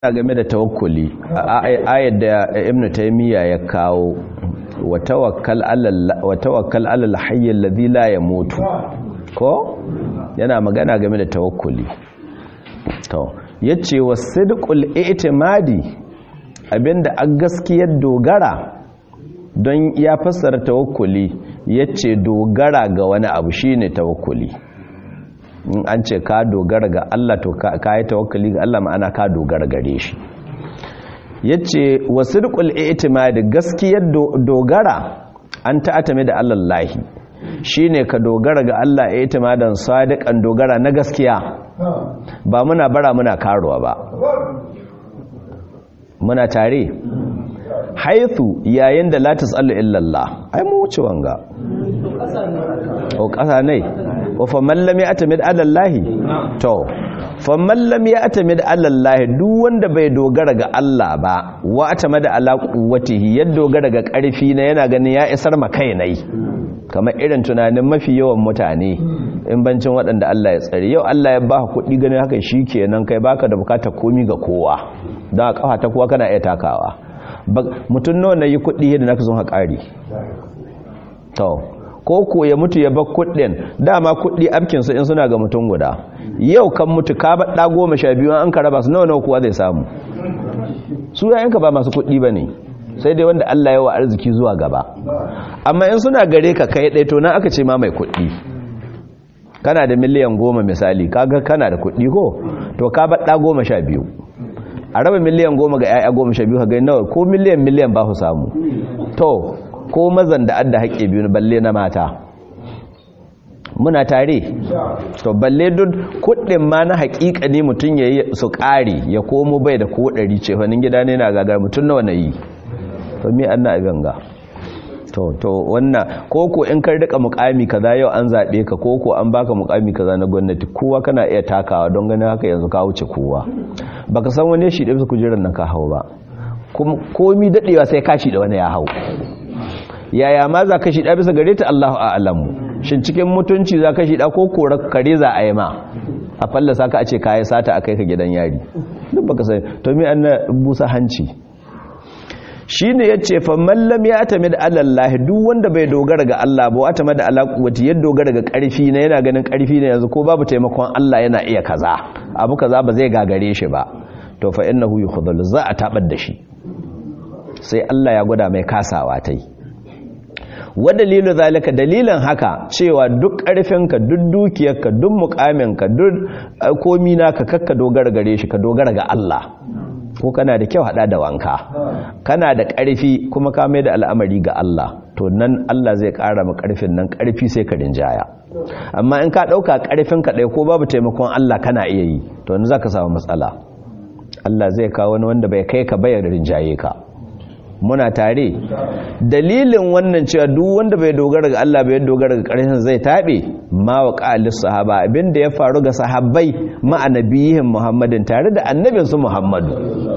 game da tawakkuli ayat da ibnu taymiya ya kawo wa tawakkal alal hayy alladhi la yamutu ko yana magana game da tawakkuli to yace wasidqul i'timadi abinda a gaskiyar dogara don ya fassara tawakkuli yace dogara ga wani abu shine tawakkuli in an ce ka dogara ga Allah to ka yi tawakkali ga Allah ma'ana ka dogara gare shi yace wasidqul i'timad gaskiyar dogara an ta'atame da Allah lahi shine ka dogara ga Allah i'timadan sadiqan dogara na gaskiya ba muna bara muna karuwa ba muna tare haithu yayin da la tasallu illa Allah ai mu wuce wanga o kasa ne wa faman lam ya'tamid ala Allah to faman lam ya'tamid ala Allah duk wanda bai dogara ga Allah ba wa atamada ala quwwatihi ya dogara ga karfi na yana ganin ya isar ma kai nai kamar irin tunanin mafi yawan mutane in bancin waɗanda Allah ya tsare yau Allah ya baka kuɗi ganin haka shikenan kai baka da bukatar komi ga kowa don a kafa ta kowa kana iya takawa mutum nawa na yi kuɗi yadda naka zo haƙari to ko ko ya mutu ya bar kuɗin dama kuɗi abkinsu in suna ga mutum guda yau kan mutu ka baɗa goma sha biyu an ka raba su nawa nawa kuwa zai samu su yayanka ba masu kuɗi ba ne sai dai wanda Allah yawa arziki zuwa gaba amma in suna gare ka kai ɗaya to nan aka ce ma mai kuɗi kana da miliyan goma misali kaga kana da kuɗi ko to ka baɗa goma sha biyu a raba miliyan goma ga 'ya'ya goma sha biyu ka gani nawa ko miliyan miliyan ba su samu to ko mazan da adda haƙe biyu balle na mata muna tare to balle duk kuɗin ma na haƙiƙa ne mutum ya yi su ƙari ya komo bai da ko ɗari ce wani gida ne na gagar mutum nawa na yi to mi an na abin ga to to wannan koko in kar rika mukami kaza yau an zaɓe ka koko an baka mukami kaza na gwamnati kowa kana iya takawa don ganin haka yanzu ka wuce kowa baka san wani shi da bisa kujerar nan ka hau ba komi daɗewa sai kashi da wani ya hau yaya ma za ka shida bisa gare ta Allahu a'lamu shin cikin mutunci za ka shida ko korar kare za a yi ma a fallasa ka a ce kayi sata a kai ka gidan yari duk baka sai to me an busa hanci shine yace fa mallam ya atami da Allah duk wanda bai dogara ga Allah ba wata mada ala quwwati ya dogara ga karfi ne yana ganin karfi ne yanzu ko babu taimakon Allah yana iya kaza abu kaza ba zai gagare shi ba to fa innahu yukhdhal za a tabar da shi sai Allah ya gwada mai kasawa tai wa dalilu zalika dalilin haka cewa duk ƙarfinka duk dukiyarka duk mukaminka duk komi naka kakka dogara gare shi ka dogara ga Allah ko kana da kyau hada da wanka kana da ƙarfi kuma ka mai da al'amari ga Allah to nan Allah zai ƙara ma ƙarfin nan ƙarfi sai ka rinjaya amma in ka ɗauka ƙarfin ka ɗaya ko babu taimakon Allah kana iya yi to yanzu zaka samu matsala Allah zai kawo wani wanda bai kai ka bayar rinjaye ka muna tare dalilin wannan cewa duk wanda bai dogara ga Allah bai dogara ga ƙarshen zai tabe ma wa qalis sahaba abinda ya faru ga sahabbai ma annabiyin Muhammadin tare da annabin su Muhammadu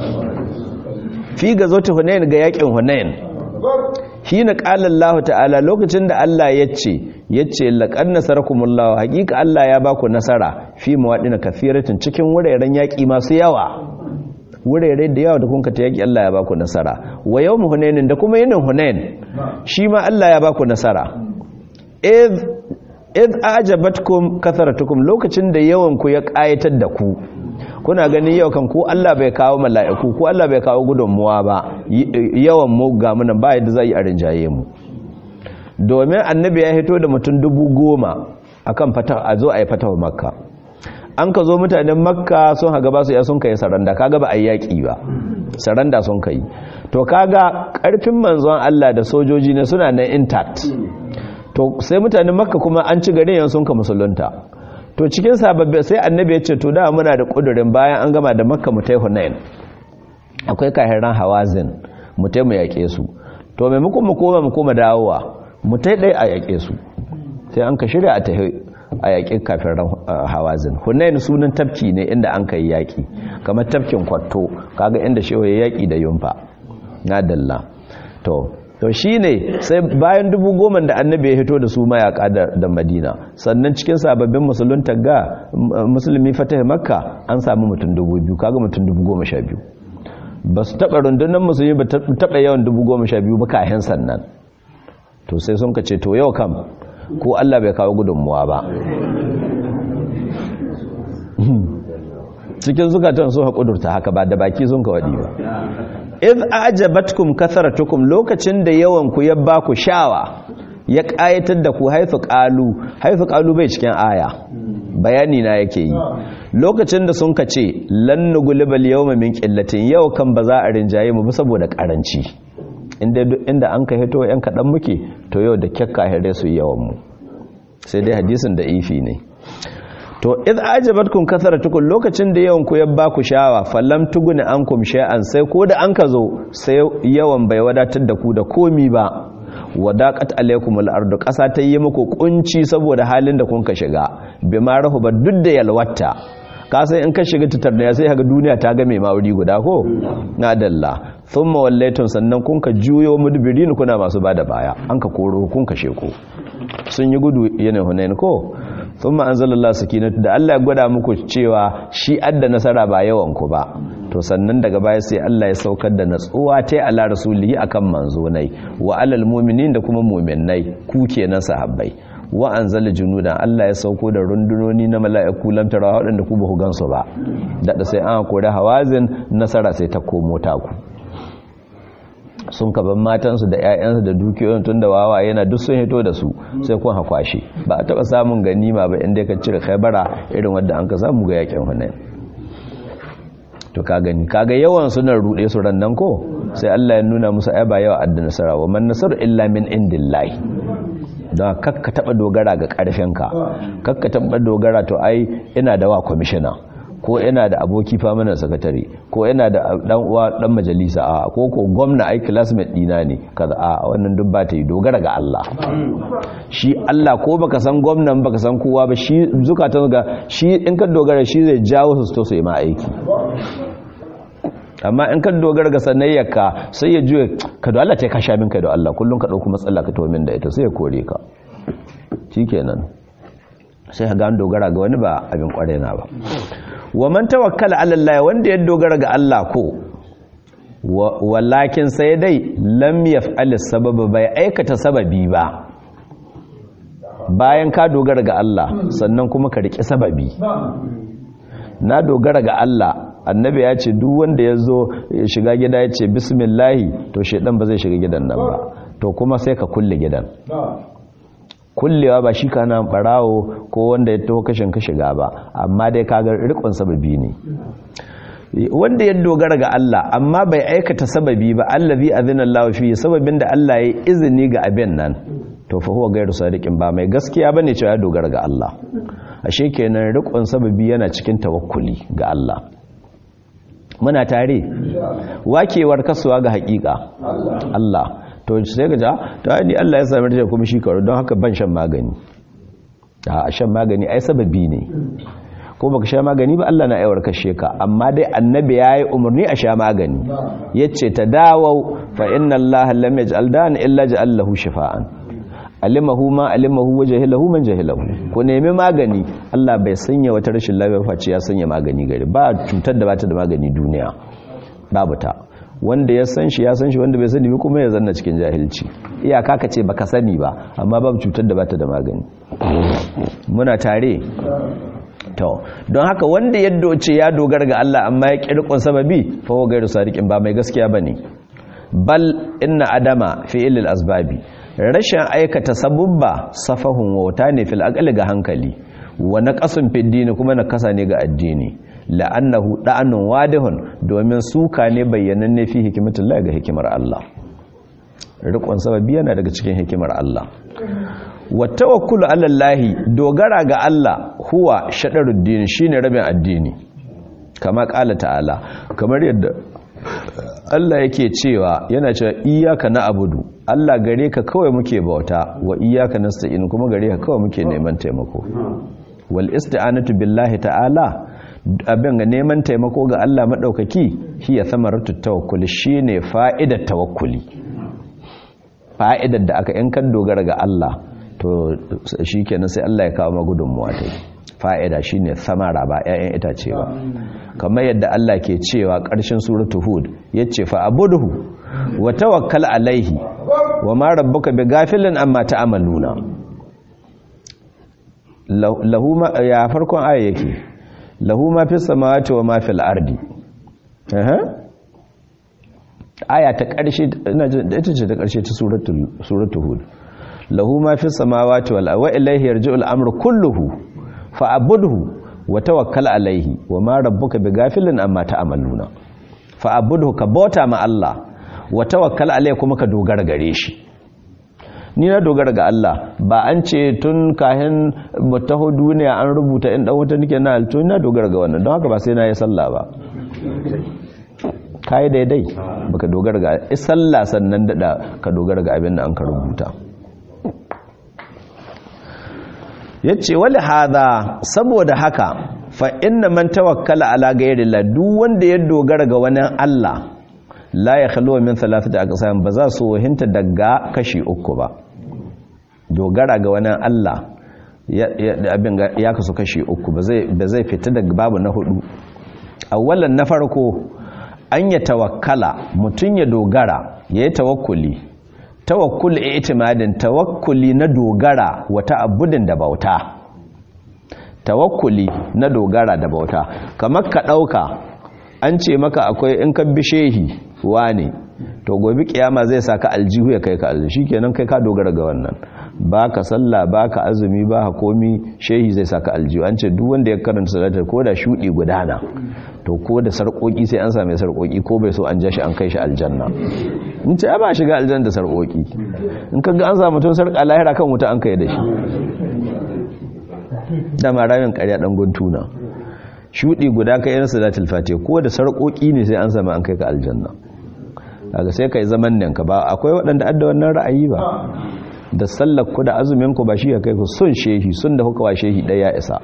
fi gazoti Hunain ga yakin Hunain hina qala Allah ta'ala lokacin da Allah yace yace laqad nasarakumullahu haqiqa Allah ya baku nasara fi mawadina kafiratin cikin wuraren yaki masu yawa wurare da yawa da kun ta yaki Allah ya baku nasara wa yawm hunainin da kuma yinin hunain shi ma Allah ya baku nasara id id ajabatkum katharatukum lokacin da yawan ku ya kayatar da ku kuna gani yau kan ku Allah bai kawo mala'iku ku Allah bai kawo gudunmuwa ba yawan mu ga munan ba yadda zai a rinjaye mu domin annabi ya hito da mutum dubu goma akan fata a zo a yi fatawa makka an ka zo mutanen makka sun haga ba su ya sun kai saranda kaga ba a yaƙi ba saranda sun kai to kaga ƙarfin manzon Allah da sojoji ne suna nan intact to sai mutanen makka kuma an ci garin yan sun ka musulunta to cikin sababbi sai annabi ya ce to da muna da kudurin bayan an gama da makka mu tai hunain akwai kahiran hawazin mu tai mu yaƙe su to maimakon mu koma mu koma dawowa mu tai dai a yaƙe su sai an ka shirya a tahi a yaƙin kafin hawazin hunayin sunan tafki ne inda an kai yaƙi kamar tafkin kwato kaga inda shewa ya yaƙi da yumfa na dalla to to shi ne sai bayan dubu goma da annabi ya hito da su mayaƙa da madina sannan cikin sababbin musulunta ga musulmi fatah makka an samu mutum dubu biyu kaga mutum dubu goma sha biyu ba su taɓa rundunar musulmi ba taɓa yawan dubu goma sha biyu ba kayan sannan to sai sun ka ce to yau kam ko Allah bai kawo gudunmuwa ba cikin zukatan sun haƙudurta haka ba da baki sun ka waɗi ba iz ajabatkum kasaratukum lokacin da yawan ku ya ba ku shawa ya ƙayatar da ku haifu ƙalu haifu ƙalu bai cikin aya bayani na yake yi lokacin da sun ka ce lannu gulibal yau min ƙillatin yau kan ba za a rinjaye mu saboda ƙaranci inda an ka hito yan kaɗan muke to yau da kyakka hare su yawan mu sai dai hadisin da ifi ne to iz ajabatkum kasaratukum lokacin da yawan ku ya ba ku shawa fallam tuguni ankum shay'an sai ko da an ka zo sai yawan bai wadatar da ku da komi ba wadaqat alaykum al-ardu qasa ta yi muku kunci saboda halin da kun ka shiga bima rahuba duk da yalwata ka san in ka shiga titar da sai kaga duniya ta ga mai mawuri guda ko na dalla thumma wallaytum sannan kun ka juyo mudbirin kuna masu bada baya an ka koro kun ka sheko sun yi gudu yana hunain ko thumma anzalallahu sakinatu da Allah ya gwada muku cewa shi adda nasara ba yawan ku ba to sannan daga baya sai Allah ya saukar da natsuwa ta ala rasulihi akan manzonai wa alal mu'minin da kuma mu'minnai ku kenan sahabbai wa anzala junudan Allah ya sauko da rundunoni na mala'iku lam tara waɗanda ku ba ku gansu ba da sai an kore hawazin nasara sai ta komo ta ku sun kaban matansu da 'ya'yansu da dukiyoyin tun da wawa yana duk sun hito da su sai kun hakwashe ba a taɓa samun ganima ba inda ka cire khaibara irin wadda an ka samu ga yakin hunain to ka gani kaga yawan suna rude su rannan ko sai Allah ya nuna musu ai ba yawa adda nasara wa man nasaru illa min indillahi don kakka taba dogara ga karfinka kakka taba dogara to ai ina da wa commissioner ko ina da aboki famanan sakatare ko ina da dan uwa dan majalisa a ko ko gwamna ai classmate dina ne kaza a wannan duk ba ta yi dogara ga Allah shi Allah ko baka san gwamnan baka san kowa ba shi zukatan ga shi in ka dogara shi zai jawo su to su yi ma aiki amma in ka dogara ga sanayyarka sai ya juye ka da Allah ta ka sha min kai da Allah kullun ka dauko matsala ka tawo min da ita sai ya kore ka shikenan sai ka ga an dogara ga wani ba abin kware na ba wa man tawakkala ala Allah wanda ya dogara ga Allah ko walakin sai dai lam yaf'al sababa bai aikata sababi ba bayan ka dogara ga Allah sannan kuma ka riki sababi na dogara ga Allah annabi ya ce duk wanda ya zo shiga gida ya ce bismillahi to shaidan ba zai shiga gidan nan ba to kuma sai ka kulle gidan kullewa ba shi kana barawo ko wanda ya taho kashin ka shiga ba amma dai kaga rikon sababi ne wanda ya dogara ga Allah amma bai aikata sababi ba allazi azina Allah fi sababin da Allah ya izini ga abin nan to fa huwa gairu sadiqin ba mai gaskiya bane cewa ya dogara ga Allah ashe kenan rikon sababi yana cikin tawakkuli ga Allah muna tare wakewar kasuwa ga hakika Allah to sai ga ta ni Allah ya sami da kuma shi karo don haka ban shan magani a shan magani ai sababi ne ko baka sha magani ba Allah na aiwar kashe ka amma dai annabi yayi umarni a sha magani yace tadawau fa inna Allah lam yaj'al dan illa ja'al lahu shifaan alimahu ma alimahu wa jahilahu man jahilahu ku nemi magani Allah bai sanya wata rashin lafiya face ya sanya magani gari ba cutar da bata da magani duniya babu ta wanda ya san shi ya san shi wanda bai sani ba kuma ya zanna cikin jahilci iyaka ka ce baka sani ba amma babu cutar da bata da magani muna tare to don haka wanda ya doce ya dogara ga Allah amma ya kirkon sababi fa wa gairu sadiqin ba mai gaskiya bane bal inna adama fi ilil asbabi rashin aikata sabubba safahun wauta ne fil aqli ga hankali wa naqasun fid dini kuma nakasa ne ga addini la'annahu da'anun wadihun domin suka ne bayyananne fi hikmatullahi ga hikimar Allah rikon sababi yana daga cikin hikimar Allah wa tawakkulu ala Allah dogara ga Allah huwa shadaruddin shine rabin addini kama qala ta'ala kamar yadda Allah yake cewa yana cewa iyyaka na'budu Allah gare ka kawai muke bauta wa iyyaka nasta'in kuma gare ka kawai muke neman taimako wal isti'anatu billahi ta'ala abin ga neman taimako ga Allah madaukaki hiya samaratu tawakkuli shine fa'idar tawakkuli fa'idar da aka in kan dogara ga Allah to shikenan sai Allah ya kawo magudunmuwa ta fa'ida shine samara ba 'ya'yan itace ba kamar yadda Allah ke cewa ƙarshen suratu hud yace fa abudhu wa tawakkal alaihi wa ma rabbuka bighafilin amma ta'maluna lahu ma ya farkon aya yake lahu ma fis samawati wa ma fil ardi aya ta ƙarshe ita ce ta ƙarshe ta suratul hud lahu ma fi samawati wal wa ilayhi yarji'ul amru kulluhu fa'budhu wa tawakkal alayhi wa ma rabbuka bighafilin amma ta'maluna fa'budhu ka bauta ma Allah wa tawakkal alayhi kuma ka dogara gare shi ni na dogara ga Allah ba an ce tun kahin mutaho duniya an rubuta in dan wuta nake na alto na dogara ga wannan don haka ba sai na yi sallah ba kai daidai baka dogara ga sallah sannan da ka dogara ga abin da an ka rubuta ya ce wali hada saboda haka fa inna man tawakkala ala gairi la duk wanda ya dogara ga wani Allah la ya khaluwa min thalathati aqsam ba za su wahinta daga kashi uku ba dogara ga wani Allah abin ya kasu kashi uku ba zai fita daga babu na hudu awwalan na farko an ya tawakkala mutum ya dogara ya yi tawakkuli tawakkul itimadin tawakkuli na dogara wata abudin da bauta tawakkuli na dogara da bauta kamar ka dauka an ce maka akwai in ka bi shehi wane to gobe kiyama zai saka aljihu ya kai ka aljihu shikenan kai ka dogara ga wannan baka sallah baka azumi ba komi shehi zai saka aljihu an ce duk wanda ya karanta salatar ko da shudi gudana to ko da sarkoki sai an same sarkoki ko bai so an ja shi an kai shi aljanna in ce ba shiga aljanna da sarkoki in ka ga an samu tun sarka lahira kan wuta an kai da shi da maramin ƙarya dan guntuna shudi guda kai yan salatul fatiha ko da sarkoki ne sai an same an kai ka aljanna kaga sai kai zaman nan ka ba akwai waɗanda adda wannan ra'ayi ba da sallar ku da azumin ku ba shi ya kai ku sun shehi sun da kuka wa shehi ɗaya isa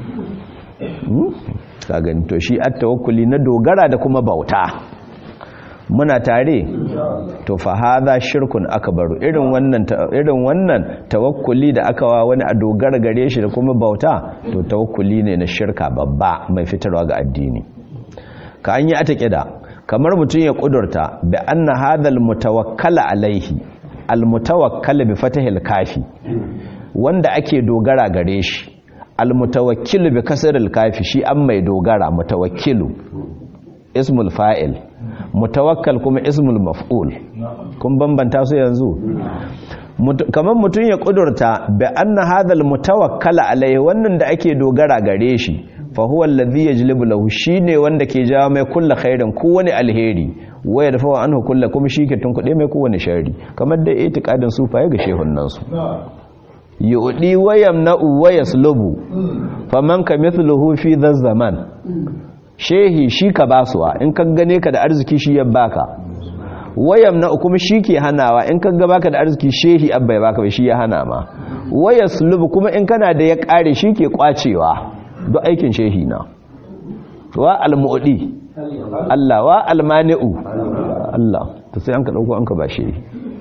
ka gani to shi at tawakkuli na dogara da kuma bauta muna tare to fa hadha shirkun akbaru irin wannan irin wannan tawakkuli da aka wa wani a dogara gare shi da kuma bauta to tawakkuli ne na shirka babba mai fitarwa ga addini ka an yi atakida kamar mutum ya kudurta bi anna hadhal mutawakkala alaihi almutawakkal bi fatahil kafi wanda ake dogara gare shi almutawakkilu bi kasril kafi shi an mai dogara mutawakkilu ismul fa'il mutawakkal kuma ismul maf'ul kun bambanta su yanzu kamar mutum ya kudurta bi anna hadhal mutawakkala alaihi wannan da ake dogara gare shi fa huwa alladhi yajlibu lahu shine wanda ke jawo mai kullu khairin kowani alheri waya dafa anhu kullu kuma shike tunkuɗe mai kowane sharri kamar da itiqadin sufaye ga shehunnan su yudi wayamna'u wayaslubu faman kamithluhu fi dhaz zaman shehi shi ka basuwa in ka gane ka da arziki shi ya baka wayamna'u kuma shi ke hanawa in ka ga baka da arziki shehi abba ya baka shi ya hana ma wayaslubu kuma in kana da ya kare shi ke kwacewa duk aikin shehi na wa almu'di Allah wa almani'u Allah to sai an ka dauko an ka ba shehi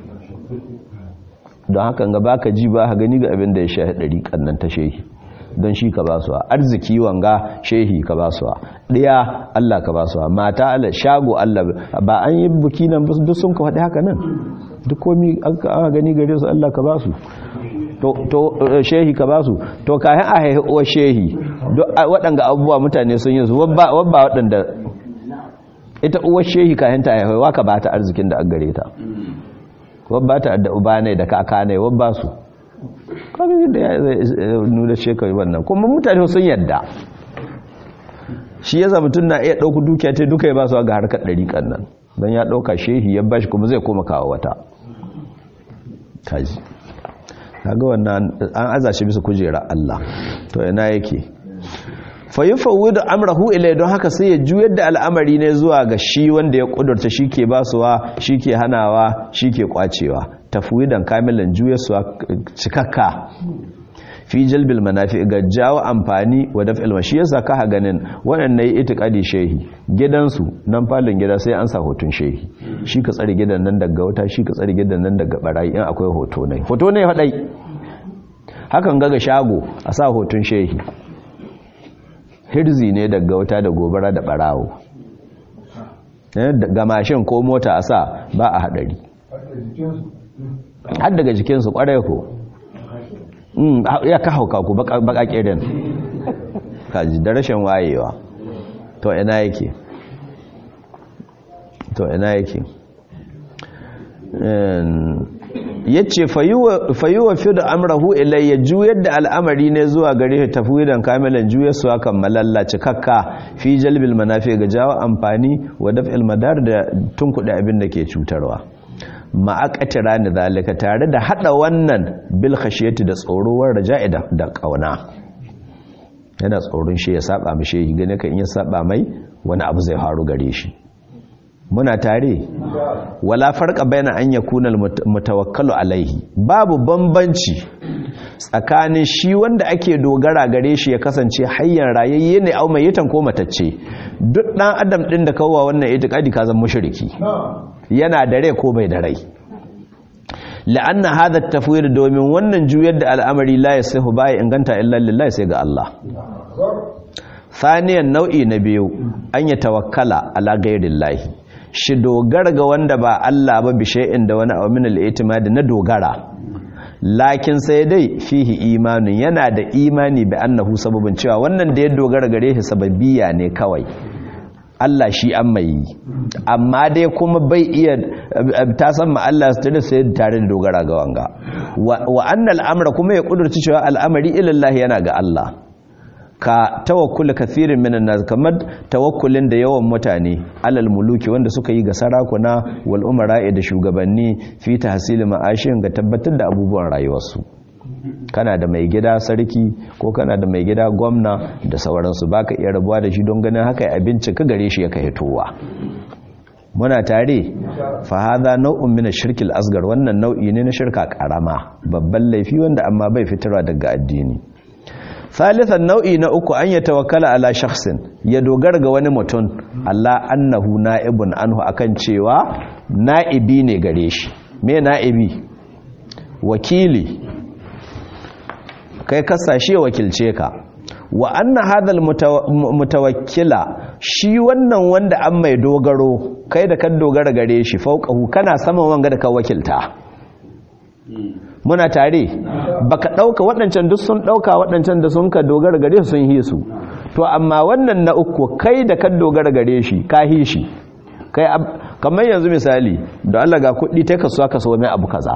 don haka ga baka ji ba gani ga abin da ya shahi dari kannan ta shehi don shi ka basuwa arziki wanga shehi ka basuwa ɗaya Allah ka basuwa mata Allah shago Allah ba an yi buki nan duk sun ka faɗi haka nan duk komi an gani gare su Allah ka basu to shehi ka basu to kayan a haihi uwar shehi waɗanga abubuwa mutane sun yi su wabba waɗanda ita uwar shehi kayan ta haihi waka ba ta arzikin da an gare ta wabba ta da uba ne da kaka ne wabba su kawai da ya nuna shekaru wannan kuma mutane sun yadda shi ya zama tun na iya ɗauku dukiya ta duka ya ba su ga harkar ɗariƙan nan don ya ɗauka shehi ya bashi kuma zai koma kawo wata kaji kaga wannan an aza shi bisa kujera Allah to ina yake fa yufawwidu amrahu ilay don haka sai ya juyar da al'amari ne zuwa ga shi wanda ya kudurta shike basuwa shike hanawa shike kwacewa tafwidan kamilan juyarsuwa cikakka fi jalbil manafi ga jawo amfani wa daf'il mashi yasa ka ganin waɗannan yi itikadi shehi gidansu nan falin gida sai an sa hoton shehi shi ka tsare gidan nan daga wata shi ka tsare gidan nan daga barayi in akwai hoto ne hoto ne hadai hakan ga ga shago a sa hoton shehi hirzi ne daga wuta da gobara da barawo ga mashin ko mota a sa ba a hadari har daga jikinsu kwarai ko ya ka hauka ku baka kirin kaji da rashin wayewa to ina yake to ina yake ya ce fayuwa fi da amrahu ilayya juyar da al'amari ne zuwa gare shi tafwidan kamilan juyar su hakan malalla cikakka fi jalbil manafi ga jawo amfani wa daf'il madar da tunkuɗe abin da ke cutarwa ma'aƙatira ni zalika tare da haɗa wannan bil khashiyati da tsorowar raja'i da ƙauna yana tsoron shi ya saba mai shi gane kan iya saba mai wani abu zai faru gare shi muna tare wala farqa baina an yakuna mutawakkalu alaihi babu bambanci tsakanin shi wanda ake dogara gare shi ya kasance hayyan rayayye ne au mai yitan ko matacce duk dan adam din da kawwa wannan itikadi ka zama mushriki yana da rai ko bai da rai la'anna hadha at-tafwid domin wannan juyar da al'amari la yasihu bai inganta illa lillahi sai ga Allah Saniyan nau'i na biyu an ya tawakkala ala ghairillahi shi dogara ga wanda ba Allah ba bishe'in da wani abu min al-i'timad na dogara lakin sai dai fihi imanin yana da imani bi annahu sababin cewa wannan da ya dogara gare shi sababbiya ne kawai Allah shi an mai amma dai kuma bai iya ta san ma Allah su da sai tare da dogara ga wanga wa annal amra kuma ya kudurci cewa al'amari ila yana ga Allah ka tawakkul kathirin minan nas kamar tawakkulin da yawan mutane alal muluki wanda suka yi ga sarakuna wal umara'i da shugabanni fi tahsil ma'ashin ga tabbatar da abubuwan rayuwarsu kana da mai gida sarki ko kana da mai gida gwamna da sauransu baka iya rabuwa da shi don ganin haka abinci ka gare shi yaka hitowa muna tare fa hadha nau'un min ash-shirk al-asghar wannan nau'i ne na shirka karama babban laifi wanda amma bai fitarwa daga addini Salisan nau'i na uku an ya tawakkala ala shakhsin ya dogara ga wani mutum Allah annahu na'ibun anhu akan cewa na'ibi ne gare shi me na'ibi wakili kai kasashe wakilce ka wa anna hadhal mutawakkila shi wannan wanda an mai dogaro kai da kan dogara gare shi fauqahu kana saman wanga da ka wakilta muna tare baka dauka waɗancan duk sun dauka waɗancan da sun ka dogara gare su sun hi su to amma wannan na uku kai da kan dogara gare shi ka hi shi kai kamar yanzu misali da Allah ga kuɗi ta kasuwa ka so mai abu kaza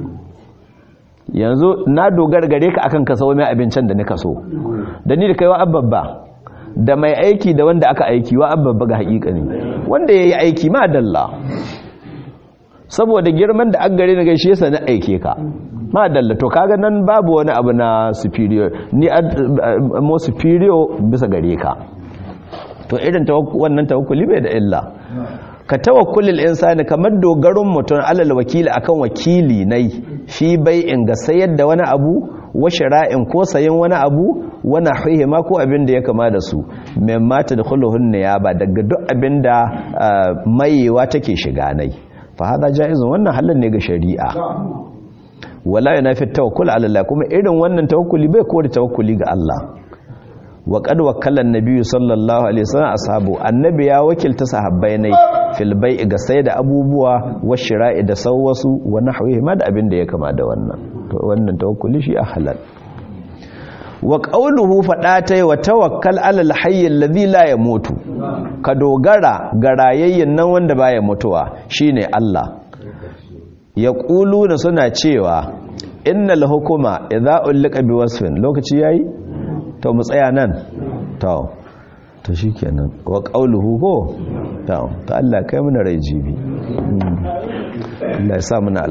yanzu na dogara gare ka akan ka so mai abincin da nika so da ni da kai wa ababba da mai aiki da wanda aka aiki wa ababba ga haƙiƙa ne wanda yayi aiki ma dalla saboda girman da an gare na gaishe sa na aike ka ma dalla to kaga nan babu wani abu na superior ni mo superior bisa gare ka to irin wannan tawakkuli bai da illa ka tawakkulil insani kamar dogaron mutum alal wakili akan wakili nai fi bai'in ga sayar da wani abu wa shira'in ko sayin wani abu wani hihima ko abin da ya kama da su mai mata da khuluhun ba daga duk abin da mayewa take shiga nai fa hada jaizun wannan halin ne ga shari'a wala yunafi tawakkul ala Allah kuma irin wannan tawakkuli bai kore tawakkuli ga Allah wa qad wakkala an-nabi sallallahu alaihi wasallam ashabu annabi ya wakilta sahabbai ne fil bai'i ga sai da abubuwa wa shira'i da sauwasu wa nahwihi ma da abin da ya kama da wannan to wannan tawakkuli shi a halal wa qawluhu fadatai wa tawakkal ala al-hayy alladhi la yamutu ka dogara ga rayayyen nan wanda baya mutuwa shine Allah ya na suna cewa innal hukuma idza ulqa bi wasfin lokaci yayi to mu tsaya nan to to shikenan wa qawluhu ko to to Allah kai mana rai jibi Allah ya sa muna